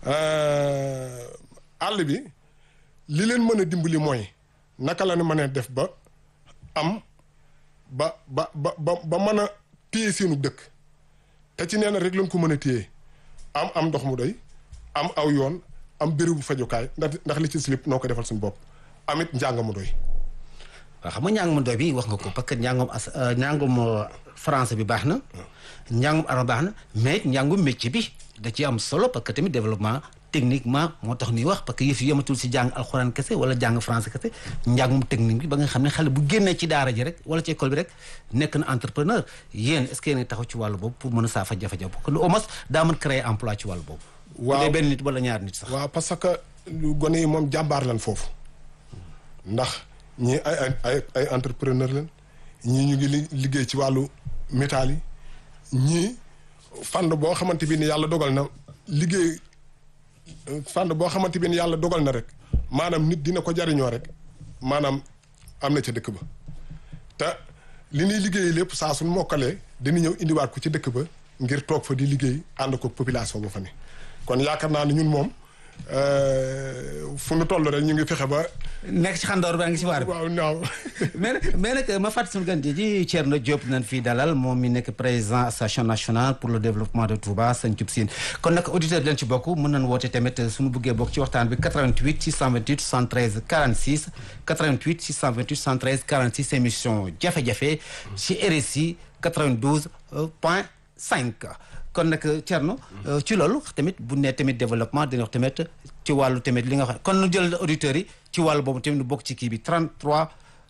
àll bi li leen mën a dimbali mooy naka la ñu mën a def ba am ba ba ba ba ba mën a téye seenu dëkk te ci nee na rek lañ ko mën a téye am am ndox mu doy am aw yoon am bérébu fajukaay ndax ndax li ci slip noo ko defal suñu bopp amit njàng mu doy. waaw xam nga njàngum doy bi wax nga ko parce que njàngum as njàngum français bi baax na njàngum arabe baax na mais njàngum métier bi da ci am solo parce que tamit développement techniquement moo tax ñuy wax parce que yëf yi yematul si jàng alxuraan kese wala jàng français kese njàngum technique bi ba nga xam ne xale bu génnee ci daara ji rek wala ci école bi rek nekk na entrepreneur yéen est-ce que yéen taxaw ci wàllu boobu pour mën a saafa jafe-jafe parce que au moins daa mën créer emploi ci wàllu boobu. waaw bu dee benn nit wala ñaar nit sax. waaw parce que gone yi moom jàmbaar lan foofu ndax ñii ay ay ay ay entrepreneur lan ñii ñu ngi liggéey ci wàllu métal yi ñii fànn boo xamante bi ni yàlla dogal na liggéey fànn boo xamante bi ni yàlla dogal na rek maanaam nit dina ko jariñoo rek maanaam am na ca dëkk ba te li ñuy liggéey lépp saa suñ mokkalee dina ñëw indiwaat ko ci dëkk ba ngir toog fa di liggéey ànd ko population ba fa ne kon yaakaar naa ne ñun moom fu nu toll rek ñu ngi fexe ba. nekk ci xandoor ba ngi ci waar bi waaw naaw. mais nag mais nag ma fàttali suñu gan ji Thierno Diop nañ fii dalal moom mi nekk président association nationale pour le développement de Touba Santhiou Sine kon nag auditeur leen ci bokk mën nañ woote tamit suñu bëggee bokk ci waxtaan bi 88 628 73 46 88 628 73 46 émission jafe-jafe ci RSI 92 point 5. kon nag Thierno ci loolu tamit bu ne tamit développement dina wax tamit ci wàllu tamit li nga xam kon nu jël auditeurs yi ci wàllu boobu tamit nu bokk ci kii bi 33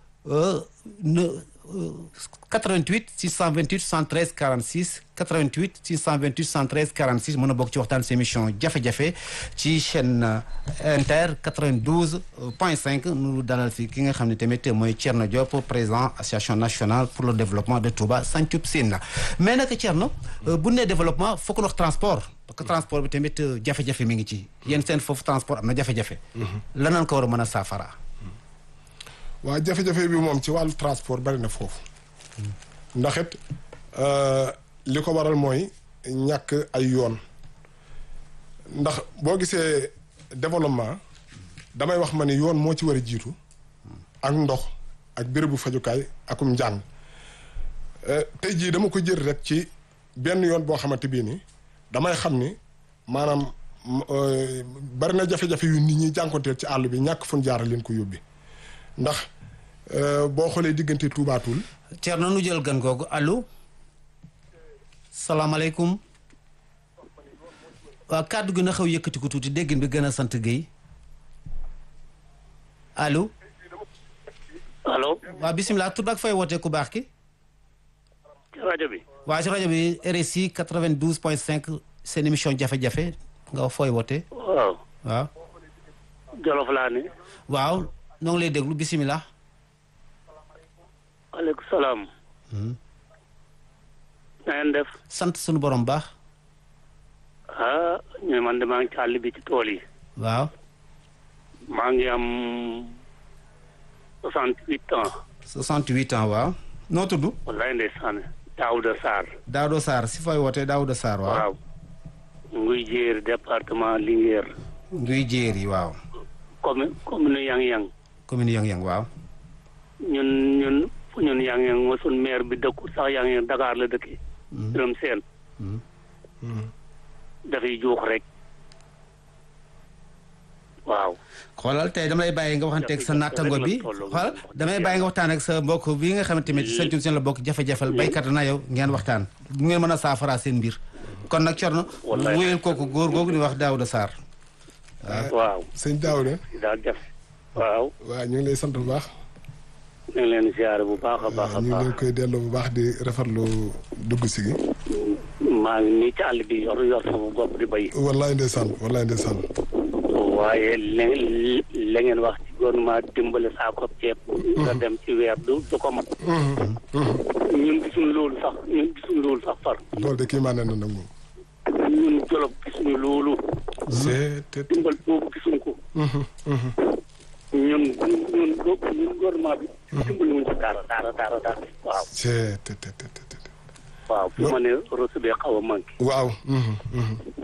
88 628 113 46 88 628 113 46 mën a bokk ci waxtaan si émission jafe-jafe ci chaîne inter 92 point 5 nu dalal fi ki nga xam ne tamit mooy Thierno Diop président association nationale pour le développement de Touba Santhiou Sine mais nag Thierno bu nee développement foog wax transport parce que transport bi tamit jafe-jafe mi ngi ci yéen seen foofu transport am na jafe-jafe lanaan ko war a mën a saafara waaw jafe-jafe bi moom ci wàllu transport bari na foofu ndax it li ko waral mooy ñàkk ay yoon ndax boo gisee développement damay wax ma ni yoon moo ci war a jiitu ak ndox ak bérébu fajukaay akum njàng tey jii dama ko jël rek ci benn yoon boo xamante bii ni damay xam ni maanaam bari na jafe-jafe yu nit ñi jànkonteel ci àll bi ñàkk fun jaara leen ko yóbbi ndax boo xoolee diggante Touba Toul. Thierno nu jël gan googu allo salaamaaleykum waaw kàddu gi na xaw yëkkati ko tuuti déggin bi gën a sant Guèye allo. allo. waaw bisimilah tur ak fay wootee ku baax ki. ci rajo bi. waaw ci rajo bi RSI 92 point 5 seen émission jafe-jafe nga fooy wootee. waaw. waaw. Jolof laa ne. waaw noo ngi lay déglu bisimilah. waaleykum salaam. na ngeen def. sant sunu borom baax. ah ñu man de maa ngi ci àll bi ci tool yi. waaw. maa ngi am soixante huit ans. 68 ans waaw. noo tudd. wallaay ndeysaan Daouda Sarr. Daouda Sarr si fooy wootee Daouda Sarr waaw. waaw. nguy jéer département Linguère. nguy jéer yi waaw. commune commune Yang-Yang. commune Yang-Yang waaw. ñun ñun fu ñun Yang-Yang moo sun maire bi dëkkul sax Yang-Yang Dakar la dëkkee. Birame Sène. dafay juux rek. waaw. xoolal tey damay bàyyi nga waxanteeg sa nattango bi xoolal damay bàyyi nga waxtaan ak sa mbokk bi nga xamante ne Santhiou Sine la bokk jafe-jafal béykat na yow ngeen waxtaan bu ngeen mën a saafara seen mbir kon nag Thierno Wallaay. wéyal kooku góor googu di wax Daouda Sarr waaw. sëñ Daouda daal def. waaw. waaw ñu ngi lay sant bu baax. ñu ngi leen siyaare bu baax a baax a ñu ngi baax. leen koy delloo bu baax di rafetlu dugg si gi. maa ngi nii ci àll bi yor yor sama bopp di bay. wallaay ndeysaan wallaay ndeysaan. waaye la la ngeen wax ci gouvernement dimbale saako ceeb. nga dem ci weer du du ko mat. ñun gisuñu loolu sax ñun gisuñu loolu sax far. loolu de kii maa ne na nag moom. ñun Jolof gisuñu loolu. c'est te dimbal boobu gisuñu ko. ñun ñun ñun gouvernement bi. dimbali wuñ ci dara dara dara dara. waaw c'est te te te te te. waaw fu ma ne reçu bee xaw a manqué. waaw.